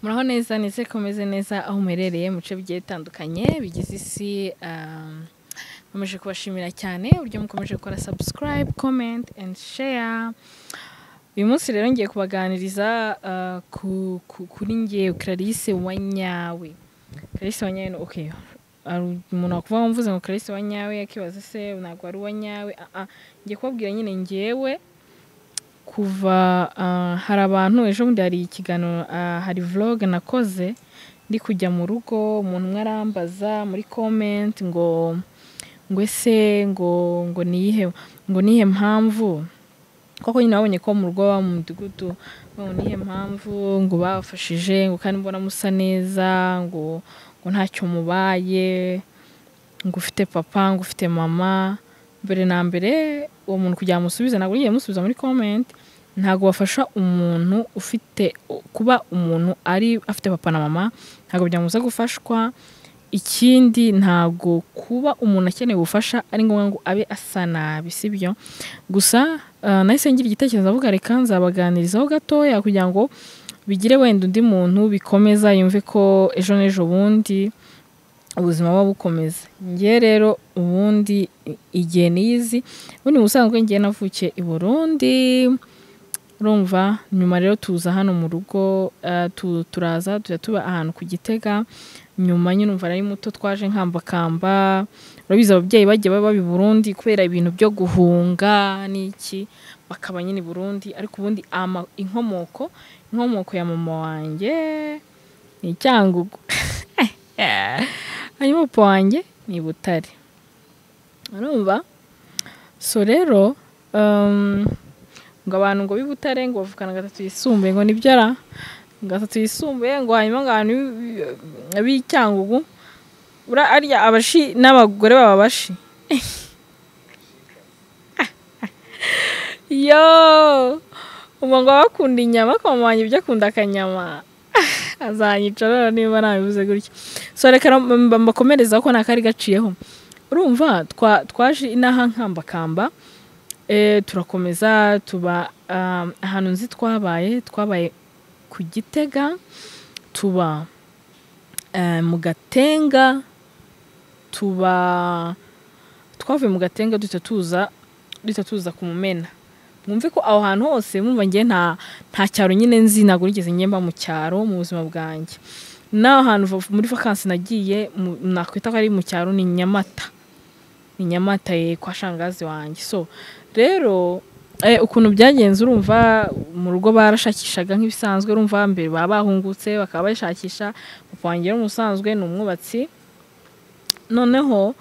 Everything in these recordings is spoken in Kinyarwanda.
bwiza ndetse komeze neza aho uherereye mu bice bigiye bitandukanye bigize isi nkomeje kubashimira cyane uburyo mukomeje gukora subscribe comment and share uyu munsi rero ngiye kubaganiriza ah, ku- ku- kuri ngewe Clarisse wanyawe Clarisse wanyawe ni okay hari umuntu wakuvuga mvuze ngo Clarisse wanyawe akibaza se ntabwo ari uwanyawe ah, ah. ngiye kubabwira nyine ngewe kuva ah, hari abantu ejo bundi hari ikiganiro ah, hari vlog nakoze ndi kujya mu rugo umuntu umwe arambaza muri comment ngo ngo ese ngo ngo niyihe ngo niyihe mpamvu koko nyine wabonye ko mu rugo iwabo mu mudugudu ngo niyihe mpamvu ngo bafashije ngo kandi mbona musa neza ngo ngo ntacyo mubaye ngo ufite papa ngo ufite mama mbere na mbere uwo muntu kugira ngo musubize ntabwo ngiye musubiza muri comment ntabwo wafasha umuntu ufite kuba umuntu ari afite papa na mama ntabwo byamubuza gufashwa ikindi ntabwo kuba umuntu akeneye ubufasha ari ngombwa ngo abe asa nabi sibyo gusa ah, nahise ngira igitekerezo avuga reka nzabaganirizaho gatoya kugira ngo bigire wenda undi muntu bikomeza yumve ko ejo n'ejo bundi ubuzima buba bukomeza ngewe rero ubundi i- igihe niyizi ubundi mu busanzwe ngewe navukiye i burundi urumva nyuma rero tuza hano mu rugo eh, tu- turaza tujya tuba ahantu ku gitega nyuma nyine umva nari muto twaje nkambakamba urabizi ababyeyi bagiye baba baba i burundi kubera ibintu byo guhunga n'iki bakaba nyine i burundi ariko ubundi ama- inkomoko inkomoko ya mama wanjye ni icyangugu hanyuma papa wanjye ni i butare urumva so rero um, ngo abantu ngo b'i butare ngo bavukana gatatu yisumbuye ngo nibyo ara gatatu yisumbuye ngo hanyuma ngo abantu b'i- b'i cyangugu bura arya abashi n'abagore baba bashi yo umuntu ngo bakunda inyama ko mama wanjye ibyo akunda akanyama azanyica rero niba nabivuze gutyo so reka na- mba- mbakomerezaho ko nta kari gaciyeho urumva twa- twaje inaha nkambakamba eh, turakomeza tuba um, ahantu nzi twabaye twabaye ku gitega tuba eh, mu gatenga tuba twavuye mu gatenga duhita tuza duhita tuza ku mumena mwumve ko aho hantu hose mwumva ngewe nta nta cyaro nyine nzi ntabwo nigeze ngemba mu cyaro mu buzima bwanjye n'aho hantu va- muri vakansi nagiye mu- nakwita ko ari mu cyaro ni nyamata ni nyamata ye kwa shangazi wanjye so rero eh, ukuntu byagenze urumva mu rugo barashakishaga nk'ibisanzwe urumva mbere baba bahungutse bakaba bashakisha papa wanjye rero umusanzwe ni umwubatsi noneho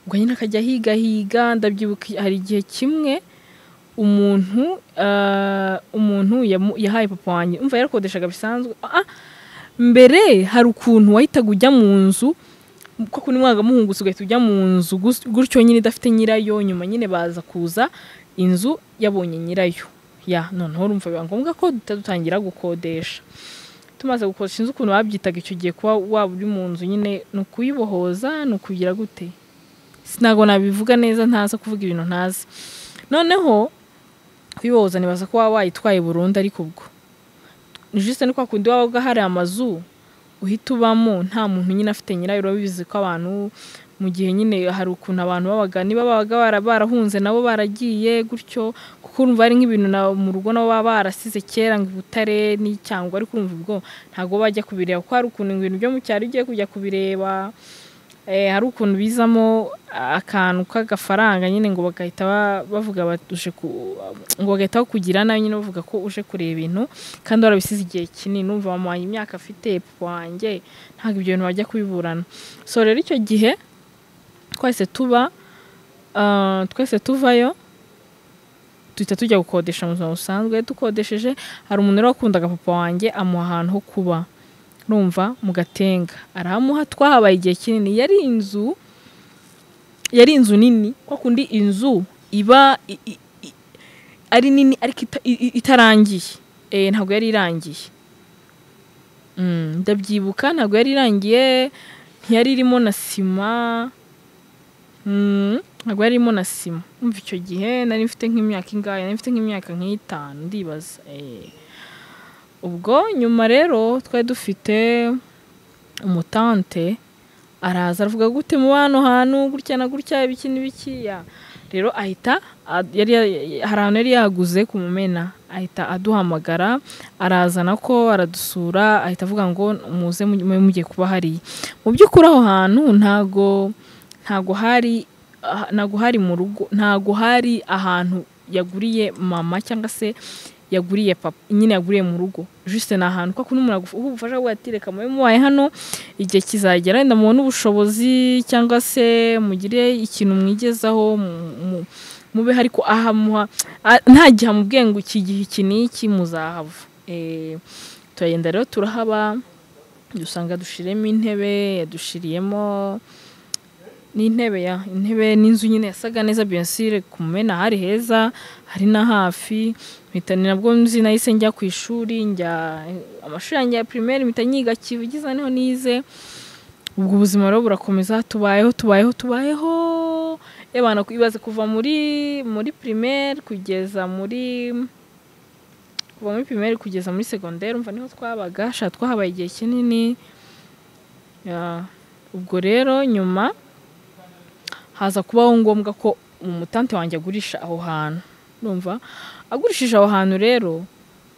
ubwo nyine akajya ahiga higa ndabyibuka hari igihe kimwe umuntu ah, umuntu yamu- yahaye papa wanjye umva yarakodeshaga bisanzwe Ah, ah, mbere hari ukuntu wahitaga ujya mu nzu koko ni mwaka muhungutse ugahita ujya mu nzu gus- gutyo nyine idafite nyirayo nyuma nyine baza kuza inzu yabonye nyirayo ya noneho urumva biba ngombwa ko duhita dutangira gukodesha tumaze gukodesha inzu ukuntu babyitaga icyo gihe kuba waba uri mu nzu nyine ni ukuyibohoza ni ukugira gute ntabwo nabivuga neza ntaza kuvuga ibintu ntazi noneho kuyibohoza nibaza ko waba wayitwaye burundu ariko ubwo ni juste ni kwa kundi waba hari amazu uhita ubamo nta muntu nyine afite nyirayo urabizi ko abantu mu gihe nyine hari ukuntu abantu babaga niba babaga bara- barahunze nabo baragiye gutyo kuko urumva ari nk'ibintu na- mu rugo nabo baba barasize kera ngo ibutare n'icyangwa ariko urumva ubwo ntabwo bajya kubireba kuko hari ukuntu ibintu byo mu cyaro ugiye kujya kubireba eh, hari ukuntu bizamo akantu k'agafaranga nyine ngo bagahita ba- bavuga bati uje ku- ngo bagahita bakugira nawe nyine bavuga ko uje kureba ibintu kandi warabisize igihe kinini numva mama wanjye imyaka afite papa wanjye ntabwo ibyo bintu bajya kubiburana so rero icyo gihe twese tuba ah, twese tuvayo duhita tujya gukodesha mu buzima busanzwe dukodesheje hari umuntu rero wakundaga papa wanjye amuha ahantu ho kuba numva mu gatenga arahamuha twahabaye igihe kinini yari inzu yari inzu nini kwa kundi inzu iba i- i- i- ari nini ariko ita- i- i- itarangiye Eh, ntabwo yari irangiye Mm, ndabyibuka ntabwo yari irangiye ntiyari irimo na sima Mm, ntabwo yari irimo na sima umva icyo gihe nari mfite nk'imyaka ingahe nari mfite nk'imyaka nk'itanu ndibaza Eh, ubwo nyuma rero twari dufite umutante araza aravuga gute mu hano hantu gutya na gutya ibiki n'ibiki ya rero ahita a- yari ya- hari ahantu yari yaguze ku mumena ahita aduhamagara arazana ko aradusura ahita avuga ngo muze mujye- mube mugiye kuba hariya mu by'ukuri aho hantu ntago ntago hari ah, ntago hari mu rugo ntago hari ahantu yaguriye mama cyangwa se yaguriye papa nyine yaguriye mu rugo juste ni ahantu ko kuno umuntu aguha ubufasha bwa ati reka mube mubaye hano igihe kizagera wenda mubone ubushobozi cyangwa se mugire ikintu mwigezaho mu- mu- mube ariko aha muha ah, nta gihe amubwiye ngo iki gihe iki n'iki muzahava Eh, turagenda rero turahaba dusanga dushiremo intebe yadushiriyemo n'intebe ya intebe n'inzu nyine yasaga neza biyasire ku mena hari heza hari na hafi mpita ni nabwo nzi nahise njya ku ishuri njya amashuri yanjye ya primaire mpita nyiga kivugiza niho nize ubwo ubuzima rero burakomeza tubayeho tubayeho tubayeho yabana ibaze kuva muri muri primaire kugeza muri kuva muri primaire kugeza muri secondaire umva niho twabaga sha twahabaye igihe kinini Ya, ubwo rero nyuma haza kubaho ngombwa ko umutante wanjye agurisha aho hantu numva agurishije aho hantu rero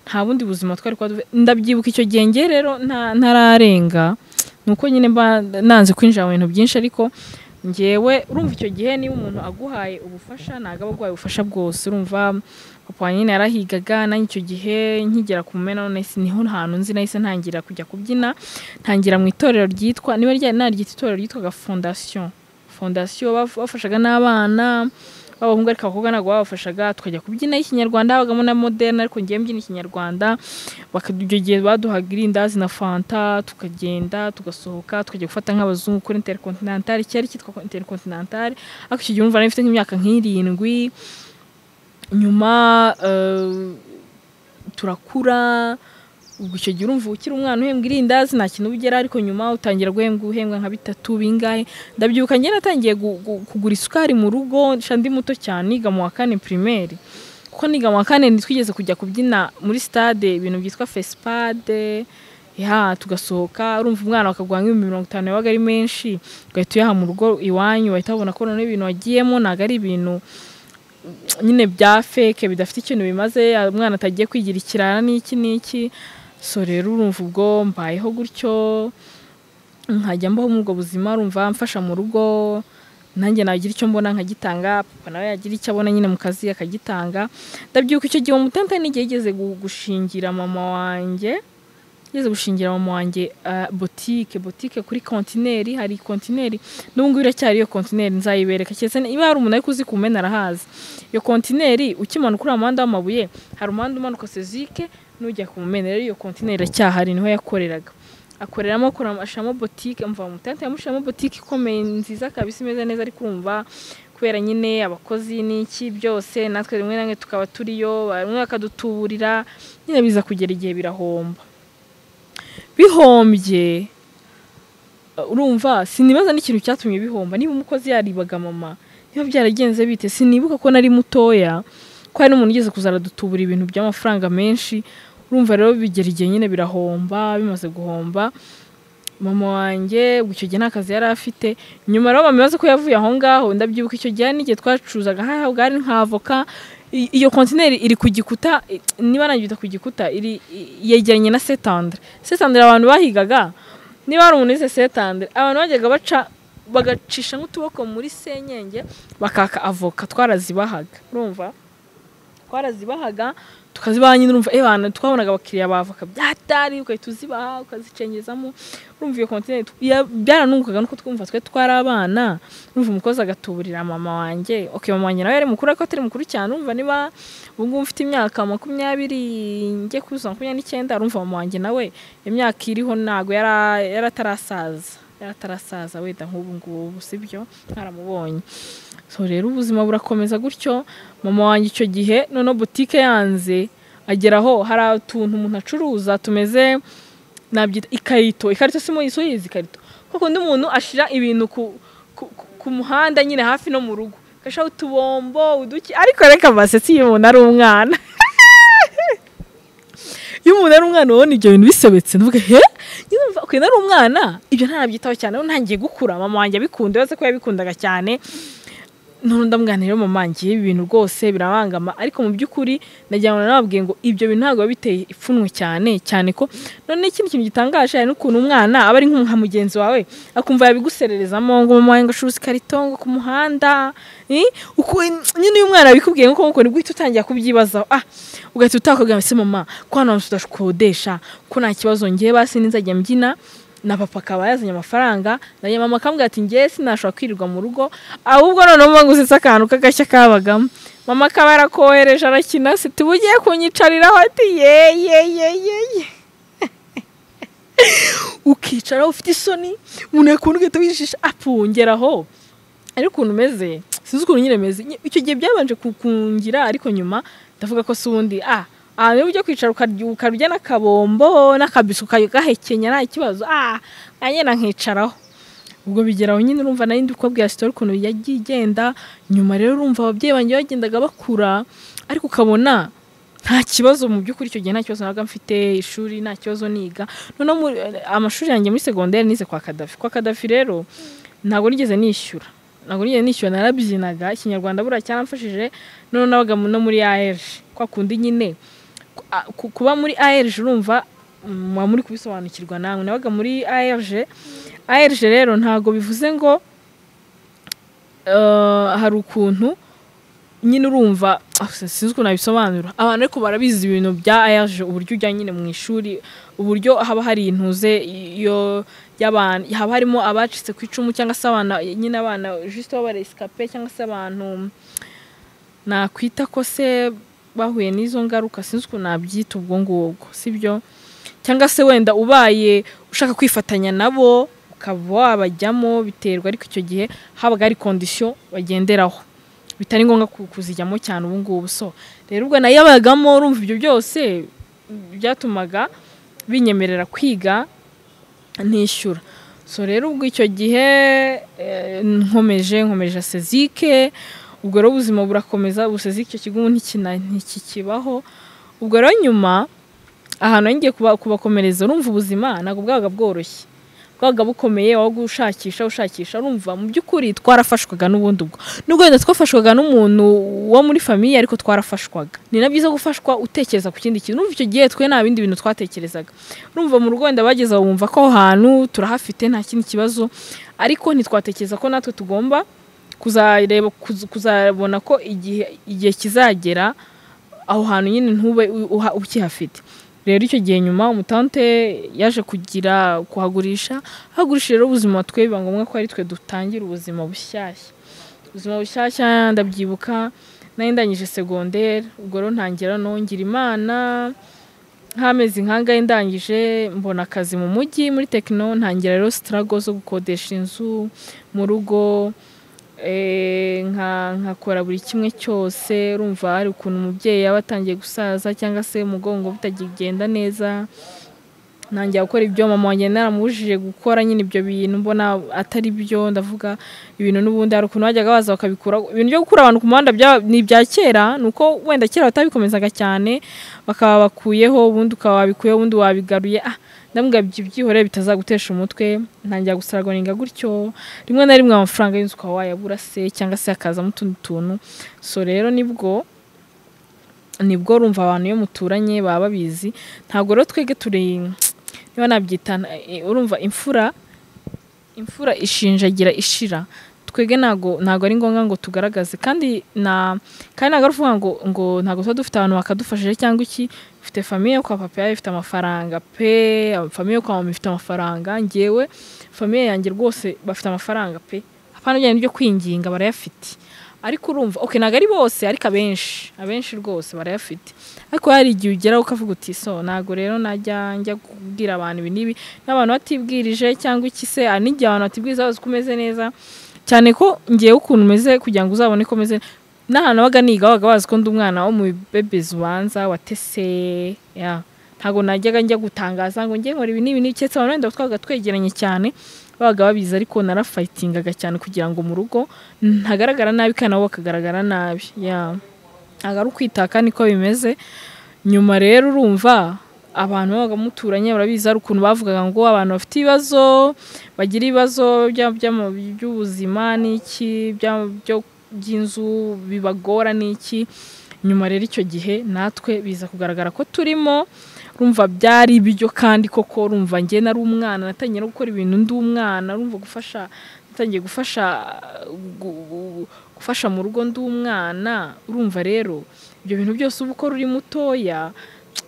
nta bundi buzima twari kuba dufite ndabyibuka icyo gihe ngewe rero nta- ntararenga ni uko nyine mba nanze kwinjira mu bintu byinshi ariko ngewe urumva icyo gihe niba umuntu aguhaye ubufasha ntabwo aba aguhaye ubufasha bwose urumva papa wanjye nyine yarahigaga nanjye icyo gihe nkigera ku mena nahise niho hantu nzi nahise ntangira kujya kubyina ntangira mu itorero ryitwa niba ryari naryita itorero ryitwaga fondasiyo fondasiyo baf- bafashaga n'abana b'abahungu ariko abakobwa ntabwo babafashaga tukajya kubyina ikinyarwanda habagamo na moderna ariko ngewe mbyina ikinyarwanda baka- icyo gihe baduhaga irindazi na fanta tukagenda tugasohoka tukajya gufata nk'abazungu kuri intercontinental cyari cyitwa intercontinental ariko icyo gihe umva nari mfite nk'imyaka nk'irindwi nyuma eh, turakura ubwo icyo gihe urumva ukiri umwana uhembwa irindazi nta kintu ugera ariko nyuma utangira guhembwa uhembwa nka bitatu bingahe ndabyibuka njye natangiye gu- gu- kugura isukari mu rugo sha ndi muto cyane niga mu wa kane primaire kuko niga mu wa kane ntitwigeze kujya kubyina muri stade ibintu byitwa fesipade ya tugasohoka urumva umwana bakaguha nk'ibihumbi mirongo itanu yabaga ari menshi ugahita uyaha mu rugo iwanyu wahita wabona ko noneho ibintu wagiyemo ntabwo ari ibintu nyine bya feke bidafite ikintu bimaze umwana atagiye kwigira ikirara n'iki n'iki so rero urumva ubwo mbayeho gutyo nkajya mbaho muri ubwo buzima urumva mfasha mu rugo nanjye nagira icyo mbona nkagitanga papa nawe yagira icyo abona nyine mu kazi akagitanga ndabyibuka icyo gihe umutante n'igihe yigeze gu- gushingira mama wanjye yigeze gushingira mama wanjye ah, botike botike kuri kontineri hari kontineri n'ubu ngubu iracyari iyo kontineri nzayibereka keretse niba hari umuntu ari kuzikumena arahazi iyo kontineri ukimanuka uriya muhanda w'amabuye hari umuhanda umanuka sezike n'ujya ku mumena rero iyo kontineri iracyahari niho yakoreraga akoreramo akora- ashyiramo botike umva umutante yamushyiramo botike ikomeye nziza kabisa imeze neza ariko urumva kubera nyine abakozi n'iki byose natwe rimwe na rimwe tukaba turiyo bamwe bakadutuburira nyine biza kugera igihe birahomba bihombye uh, urumva sinibaza n'ikintu cyatumye bihomba niba umukozi yaribaga mama niba byaragenze bite sinibuka ko nari mutoya ko hari n'umuntu ugeze kuza aradutubura ibintu by'amafaranga menshi urumva rero bigera igihe nyine birahomba bimaze guhomba mama wanjye ubwo icyo gihe nta kazi yari afite nyuma rero bamaze ko yavuye aho ngaho ndabyibuka icyo gihe n'igihe twacuruzaga hariya bwari nka avoka I- iyo kontineri iri ku gikuta i- niba nangita ku gikuta iri i- yegeranye na setandre setandre abantu bahigaga niba hari umuntu wize setandre abantu bajyaga baca bagacisha nk'utuboko muri senyenge bakaka avoka twarazibahaga urumva twarazibahaga tukazibaha nyine urumva ebana twabonaga abakiriya bavoka byatari ugahita uzibaha ukazicengezamo urumva iyo kontineri byaranungukaga nuko twumva twe twari abana urumva umukozi agatuburira mama wanjye okay mama wanjye nawe yari mukuru ariko atari mukuru cyane urumva niba ubu ngubu mfite imyaka makumyabiri njye kuzuza makumyabiri n'icyenda urumva mama wanjye nawe imyaka iriho ntabwo yara- yaratarasaza yaratarasaza wenda nk'ubu ngubu si byo ntaramubonye so rero ubuzima burakomeza gutyo mama wanjye icyo gihe noneho butike yanze ageraho hari utuntu umuntu acuruza tumeze nabyita ikarito ikarito si muyiso yizi ikarito kuko undi muntu ashira ibintu ku, ku, ku, ku muhanda nyine hafi no mu rugo gashaho utubombo uduki ariko reka basetsi iyo umuntu ari umwana iyo umuntu ari umwana ubona ibyo bintu bisobetse ntuvuge he nyuma ukuntu ari umwana ibyo ntabyitaho cyane rero ntangiye gukura mama wanjye abikunda uretse ko yabikundaga cyane none ndamwanira mama ngiye ibi bintu rwose birabangama ariko mu by'ukuri nagira ngo nababwiye ngo ibyo bintu ntabwo biba biteye ipfunwe cyane cyane ko none ikindi kintu gitangaje hari n'ukuntu umwana aba ari nka mugenzi wawe akumva yabigusererezamo ngo mama wanjye ngo acuruza ikarito ngo ku muhanda Eh, uku- nyine uyu mwana bikubwiye nk'uko ukuntu guhita utangira kubyibazaho ah ugahita utakubwira ese mama ko hano hantu tudakodesha ko nta kibazo ngiye basi ninzajya mbyina na papa akaba yazanye amafaranga na nyina mama akambwira ati ngewe sinashobora kwirirwa mu rugo ahubwo noneho uba nguzitse akantu k'agashya kabagamo mama akaba yarakohereje arakina se tuba ugiye kunyicariraho ati ye ye ye ye ye ukicaraho ufite isoni umuntu yakunda ugahita wishisha apfungeraho ariko ukuntu umeze sinzi ukuntu nyine meze icyo gihe byabanje kukungira ariko nyuma ndavuga ko si ubundi ah aha niba ujya kwicara ukarya ukarya n'akabombo n'akabisi ukagahekenya nta kibazo ah nanjye nankicaraho ubwo bigeraho nyine urumva nari ndi kubabwira sitori ukuntu yagiye igenda nyuma rero urumva ababyeyi banjye bagendaga bakura ariko ukabona nta kibazo mu by'ukuri icyo gihe nta kibazo nabaga mfite ishuri nta kibazo niga noneho muri- amashuri yanjye muri segonderi nize kwa kadafi kwa kadafi rero ntabwo nigeze nishyura ntabwo nigeze nishyura narabyinaga ikinyarwanda buriya cyaramfashije noneho nabaga mu- no muri AR kwa kundi nyine ku- a- ku- kuba muri ARG urumva muba muri kubisobanukirwa namwe nabaga muri ARG ARG rero ntabwo bivuze ngo eh, hari ukuntu nyine urumva ah, sin- sinzi ukuntu nabisobanura abantu ariko barabizi ibintu bya ARG uburyo ujya nyine mu ishuri uburyo haba hari intuze iyo y'abantu haba harimo abacitse ku icumu cyangwa se abana nyine abana juste b'abaresikape cyangwa se abantu nakwita ko se bahuye n'izo ngaruka sinzi ukuntu nabyita ubwo ngubwo sibyo cyangwa se wenda ubaye ushaka kwifatanya nabo ukaba wabajyamo biterwa ariko icyo gihe habaga hari kondisiyo bagenderaho bitari ngombwa ku- kuzijyamo cyane ubu ngubu so rero ubwo nayabagamo urumva ibyo byose byatumaga binyemerera kwiga nishyura so rero ubwo icyo gihe eh, nkomeje nkomeje sezike ubwo rero ubuzima burakomeza ubu sezike icyo kigo ubu ntikina- ntikikibaho ubwo rero nyuma ahantu ngiye kubakomereza urumva ubuzima ntabwo bwabaga bworoshye bwabaga bukomeye wabaga ushakisha ushakisha urumva mu by'ukuri twarafashwaga n'ubundi ubwo nubwo wenda twafashwaga n'umuntu wo muri famiye ariko twarafashwaga ni na byiza gufashwa utekereza ku kindi kintu urumva icyo gihe twe nta bindi bintu twatekerezaga urumva mu rugo wenda bageze aho bumva ko aho hantu turahafite nta kindi kibazo ariko ntitwatekereza ko natwe tugomba kuzareba kuz- kuzabona ko igihe igihe kizagera aho hantu nyine ntube u- uha- ukihafite rero icyo gihe nyuma umutante yaje kugira kuhagurisha hagurisha rero ubuzima twe biba ngombwa ko ari twe dutangira ubuzima bushyashya ubuzima bushyashya ndabyibuka nari ndangije segonderi ubwo rero ntangira nongira imana nk'amezi nk'angahe ndangije mbona akazi mu mujyi muri tekino ntangira rero sitarago zo gukodesha inzu mu rugo eh, nka- nkakora buri kimwe cyose urumva hari ukuntu umubyeyi yaba atangiye gusaza cyangwa se umugongo bitagigenda neza ntangira gukora ibyo mama wanjye naramubujije gukora nyine ibyo bintu mbona atari byo ndavuga ibintu n'ubundi hari ukuntu bajyaga baza bakabikura ibintu byo gukura abantu ku muhanda bya- ni ibya kera ni uko wenda kera batabikomezaga cyane bakaba bakuyeho ubundi ukaba wabikuyeho ubundi wabigaruye ah ndambwira ibyo byihorere bitazagutesha umutwe ntangira gusaragoninga gutyo rimwe na rimwe amafaranga y'inzu ukaba wayabura se cyangwa se hakazamo utundi tuntu so rero nibwo nibwo urumva abantu iyo muturanye baba babizi ntabwo rero twege turi niba nabyita eh, urumva imfura imfura ishinjagira ishira twege ntago ntago ari ngombwa ngo tugaragaze kandi na kandi ntago ari ukuvuga ngo ngo ntago tuba dufite abantu bakadufashije cyangwa iki ufite famiye yo kwa papa yawe ifite amafaranga pe famiye yo kwa mama ifite amafaranga ngewe famiye yanjye rwose bafite amafaranga pe apana bijyanye n'ibyo kwinginga barayafite ariko urumva okay ntago ari bose ariko abenshi abenshi rwose barayafite ariko hari igihe ugeraho ukavuga uti so ntago rero najya njya kubwira abantu ibi n'ibi n'abantu batibwirije cyangwa iki se hari n'igihe abantu batibwiriza bazi ko umeze neza cyane ko ngewe ukuntu umeze kugira ngo uzabone ko umeze n'ahantu wabaga niga wabaga bazi ko ndi umwana wo mu bebezi ubanza watese ya ntabwo najyaga njya gutangaza ngo njye nkora ibi n'ibi n'ibi keretse abantu wenda twabaga twegeranye cyane babaga babizi ariko narafayitingaga cyane kugira ngo mu rugo ntagaragara nabi kandi nabo bakagaragara nabi ya ntabwo ari ukwitaka niko bimeze nyuma rero urumva abantu babaga muturanye barabizi hari ukuntu bavugaga ngo abantu bafite ibibazo bagira ibibazo bya- bya- by'ubuzima n'iki bya- byo- by'inzu bibagora n'iki nyuma rero icyo gihe natwe biza kugaragara ko turimo rumva byari ibiryo kandi koko rumva njye nari umwana natangiye no gukora ibintu ndi umwana rumva gufasha natangiye gufasha gu- gu- gufasha mu rugo ndi umwana urumva rero ibyo bintu byose uba ukora uri mutoya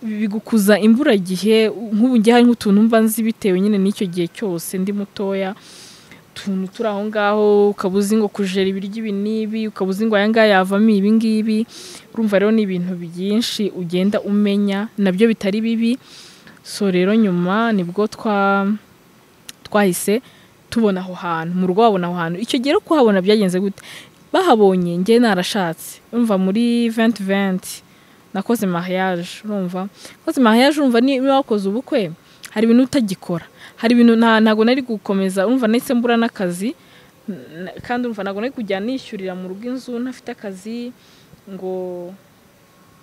bigukuza imburagihe nk'ubu njye hari nk'utuntu mba nzi bitewe nyine n'icyo gihe cyose ndi mutoya utuntu turi aho ngaho ukaba uzi ngo kujera ibiryo ibi n'ibi ukaba uzi ngo aya ngaya yavamo ibi ngibi urumva rero ni ibintu byinshi ugenda umenya nabyo bitari bibi so rero nyuma nibwo twa twahise tubona aho hantu mu rugo babona aho hantu icyo gihe rero kuhabona byagenze gute bahabonye njye narashatse urumva muri venti venti nakoze mariage urumva nakoze mariage urumva ni- niba wakoze ubukwe hari ibintu utagikora hari ibintu nta ntabwo nari gukomeza urumva nahise mbura n'akazi n- kandi urumva ntabwo nari kujya nishyurira mu rugo inzu ntafite akazi ngo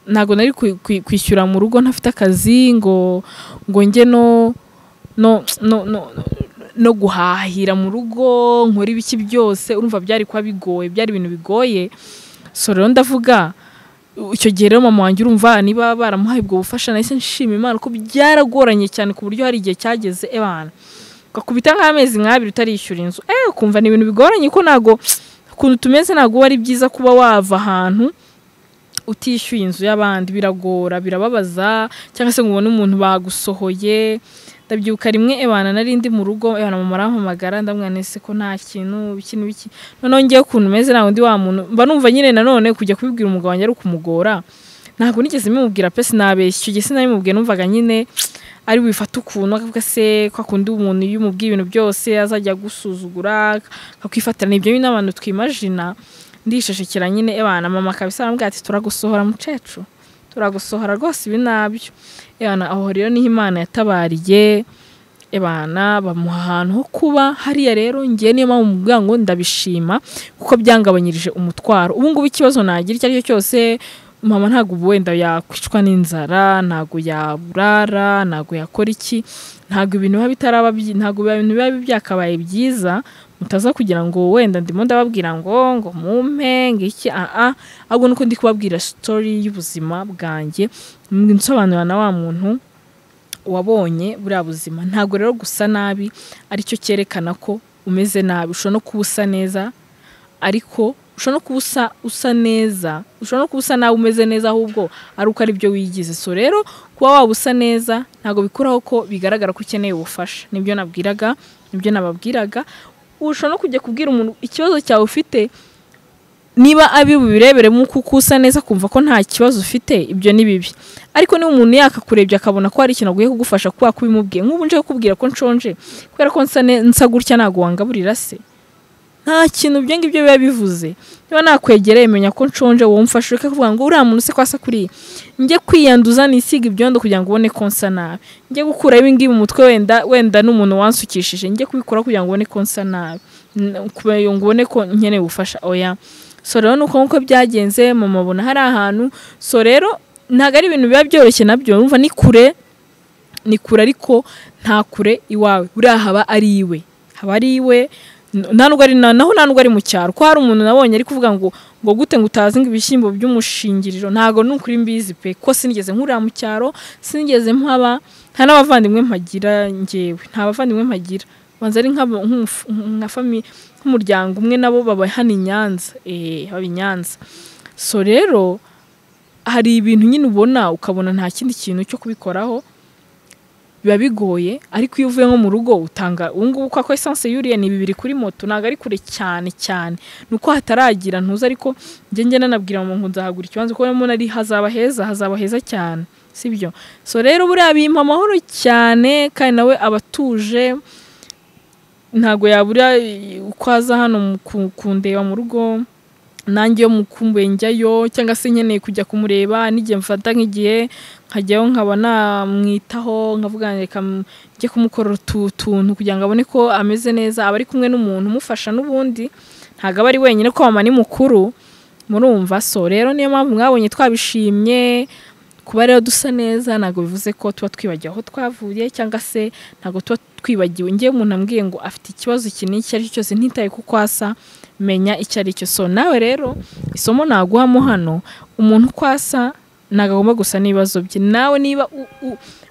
ntabwo nari kwi- kwi- kwishyura mu rugo ntafite akazi ngo ngo njye no no no no no guhahira mu rugo nkora ibiki byose urumva byari kuba bigoye byari ibintu bigoye so rero ndavuga icyo gihe rero mama wanjye urumva niba baramuhaye ubwo bufasha nahise nshima imana ko byaragoranye cyane ku buryo hari igihe cyageze ebana ugakubita nk'amezi nk'abiri utarishyura inzu eh ukumva ni ibintu bigoranye ko ntago ukuntu tumeze ntabwo ari byiza kuba wava ahantu utishyuye inzu y'abandi biragora birababaza cyangwa se ngo ubone umuntu bagusohoye ndabyibuka rimwe ebana nari ndi mu rugo ebana mama arampamagara ndamubwira nti ese ko nta kintu iki n'iki noneho ngewe ukuntu meze nta wundi wa muntu mba numva nyine nanone kujya kubibwira umugabo wanjye ari ukumugora ntabwo nigeze mbimubwira pe sinabeshya icyo gihe sinabimubwiye numvaga nyine ari bifata ukuntu akavuga se ko akunda umuntu iyo umubwiye ibintu byose azajya agusuzugura akakwifatira nibyo nyine abantu twimajina ndishashikira nyine ebana mama kabisa arambwira ati turagusohora mucecu turagusohora rwose ibi nabyo ebana aho rero niho imana yatabariye ebana bamuha ahantu ho kuba hariya rero ngiye niyo mpamvu mubwira ngo ndabishima kuko byangabanyirije umutwaro ubu ngubu ikibazo nagira icyo ari cyo cyose mama ntabwo ubu wenda yakwicwa n'inzara ntabwo yaburara ntabwo yakora iki ntabwo ibintu biba bitaraba byi- ntabwo biba- ibintu biba byakabaye byiza mutaza kugira ngo wenda ndimo ndababwira ngo ngo mumpe ngo iki aa ahubwo nuko ndi kubabwira story y'ubuzima bwanjye nsobanurira na wa muntu wabonye buriya buzima ntabwo rero gusa nabi aricyo cyerekana ko umeze nabi ushobora no kuba usa neza ariko ushobora no kuba usa usa neza ushobora no kuba usa nawe umeze neza ahubwo ari uko ari byo wigize so rero kuba waba usa neza ntabwo bikuraho ko bigaragara ko ukeneye ubufasha nibyo nabwiraga nibyo nababwiraga ushobora no kujya kubwira umuntu ikibazo cyawe ufite niba abi bubireberemo kuko usa neza kumva ko nta kibazo ufite ibyo ni bibi ariko niba umuntu yakakurebye akabona ko hari ikintu aguye kugufasha kubera ko ubimubwiye nk'ubu nje kukubwira ko nshonje kubera ko nsa ne- nsa gutya ntabwo wangaburira se nta kintu ibyo ngibyo biba bivuze niba nakwegereye menya ko nshonje wowe umfashe ureke kuvuga ngo uriya muntu se ko asa kuri njye kwiyanduza nisiga ibyondo kugira ngo ubone ko nsa nabi njye gukura ibi ngibi mu mutwe wenda wenda n'umuntu wansukishije njye kubikora kugira ngo ubone ko nsa nabi N- kugira ngo ubone ko nkeneye ubufasha oya so rero nuko nkuko byagenze mama abona hari ahantu so rero ntabwo ari ibintu biba byoroshye nabyo urumva ni kure ni kure ariko nta kure iwawe buriya haba ari iwe haba ari iwe n- nta nubwo ari na- naho nta nubwo ari mu cyaro ko hari umuntu nabonye ari kuvuga ngo ngo gute ngo utazi ngo ibishyimbo by'umushingiriro ntabwo ni ukuri mbizi pe ko sinigeze nkurira mu cyaro sinigeze mpaba nta n'abavandimwe mpagira ngewe nta bavandimwe mpagira banza ari nk'aba- nk'umuf- nka fami- nk'umuryango umwe nabo baba hano i Nyanza eh baba i Nyanza so rero hari ibintu nyine ubona ukabona nta kindi kintu cyo kubikoraho biba bigoye ariko iyo uvuye nko mu rugo utanga ubu ngubu kwa esanse yuriye ni bibiri kuri moto ntabwo ari kure cyane cyane ni uko hataragira ntuzi ariko njye njye nanabwira mu ngo nzahagura ikibanza kuko mbona ari hazaba heza hazaba heza cyane sibyo so rero buriya bimpa amahoro cyane kandi nawe aba atuje ntabwo yabura i- uko aza hano mu- ku- kundeba mu rugo nanjye iyo mukumbuye njyayo cyangwa se nkeneye kujya kumureba n'igihe mfata nk'igihe nkajyayo nkaba namwitaho nkavuga reka m- njye kumukorera utu tuntu kugira ngo abone ko ameze neza aba ari kumwe n'umuntu umufasha n'ubundi ntabwo aba ari wenyine ko mama ni mukuru murumva so rero niyo mpamvu mwabonye twabishimye kuba rero dusa neza ntabwo bivuze ko tuba twibagiwe aho twavuye cyangwa se ntabwo tuba twibagiwe ngewe umuntu ambwiye ngo afite ikibazo iki n'iki ari cyo cyose ntitaye kuko asa menya icyo ari cyo so nawe rero isomo naguhamo hano umuntu uko asa ntabwo agomba gusa n'ibibazo bye nawe niba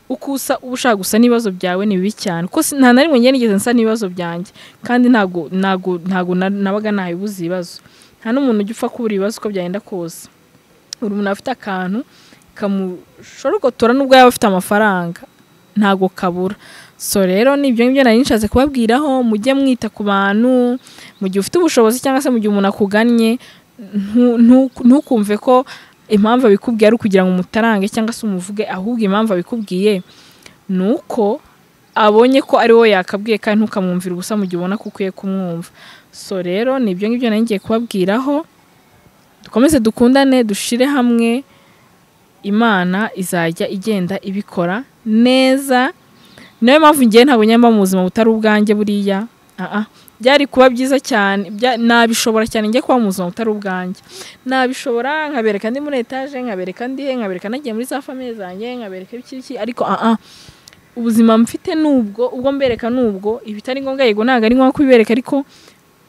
uko usa uba ushaka gusa n'ibibazo byawe ni bibi cyane kuko nta na rimwe nigeze nsa n'ibibazo byanjye kandi ntabwo ntabwo ntabwo nabaga nabibuze ibibazo nta n'umuntu ujya upfa kubura ibibazo uko byagenda kose buri muntu afite akantu kamushorogotora nubwo yaba afite amafaranga ntabwo kabura so rero nibyo ngibyo nari nshatse kubabwiraho mujye mwita ku bantu mu gihe ufite ubushobozi cyangwa se mu gihe umuntu akugannye ntukumve ko impamvu abikubwiye ari ukugira ngo umutarange cyangwa se umuvuge ahubwo impamvu abikubwiye ni uko abonye ko ari wowe yakabwiye kandi ntukamwumvira ubusa mu gihe ubona ko ukwiye kumwumva so rero nibyo ngibyo nari ngiye kubabwiraho dukomeze dukundane dushire hamwe imana izajya igenda ibikora neza niyo mpamvu ngewe ntabwo nyamba mu buzima butari ubwanjye buriya byari kuba byiza cyane nabishobora cyane njye kuba mu buzima butari ubwanjye nabishobora nkabereka ndi muri etaje nkabereka ndi he nkabereka nagiye muri za famiye zanjye nkabereka iki ariko ubuzima mfite nubwo ubwo mbereka nubwo ibitari ngombwa yego ntabwo ari ngombwa kubibereka ariko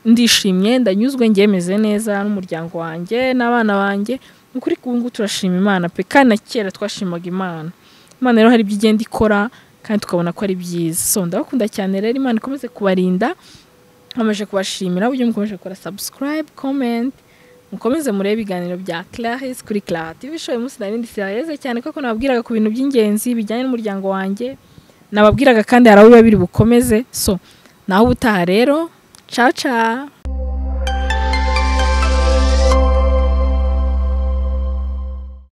ndishimye ndanyuzwe ngewe meze neza n'umuryango wanjye n'abana banjye ukuri ngubu turashima imana pe kandi na kera twashimaga imana imana rero hari ibyo igenda ikora kandi tukabona ko ari byiza so ndabakunda cyane rero imana ikomeze kubarinda nkomeje kubashimira uburyo mukomeje gukora sabusikarayibe komenti mukomeze murebe ibiganiro bya clarisse kuri clara tv show umunsi nari ndi sirayeze cyane kuko nababwiraga ku bintu by'ingenzi bijyanye n'umuryango wanjye nababwiraga kandi hari aho biba biri bukomeze so naho ubutaha rero caca